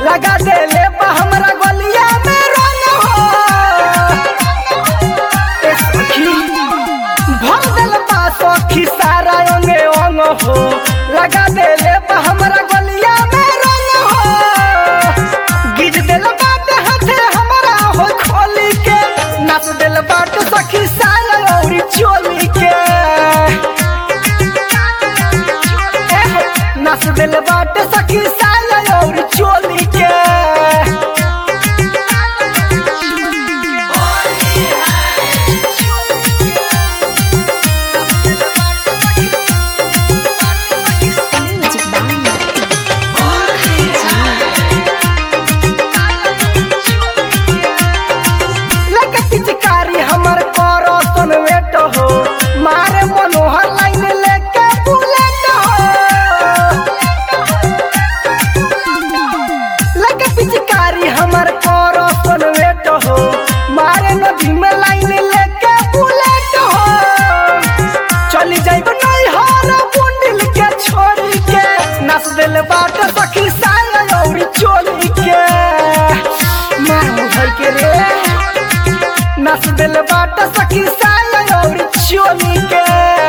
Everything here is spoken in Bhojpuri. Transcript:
लगा देले बा हमरा गलिया में रंग हो ए सखी भर दिल बा सखी सारा अंगे अंग हो लगा देले बा हमरा गलिया में रंग हो गिज दिल बाटे हाथे हमरा हो खोली के नाच दिल बाटे सखी सारा औरी चोली के ए हो, नाच दिल बाटे सखी सारा औरी चोली के Music Bang. लगे पिचकारी हमर करो सन वेट हो मारे मनोहर लाइन लेके बुलेट हो लगे पिचकारी हमर करो सन वेट हो मारे नदी में लाइन लेके बुलेट हो चली जाइब नहीं हार बुंडिल के छोड़ी के नस दिल बाट सखी साया औरी चोली के मारू भई के रे नस दिल बाट सखी साया और चोली के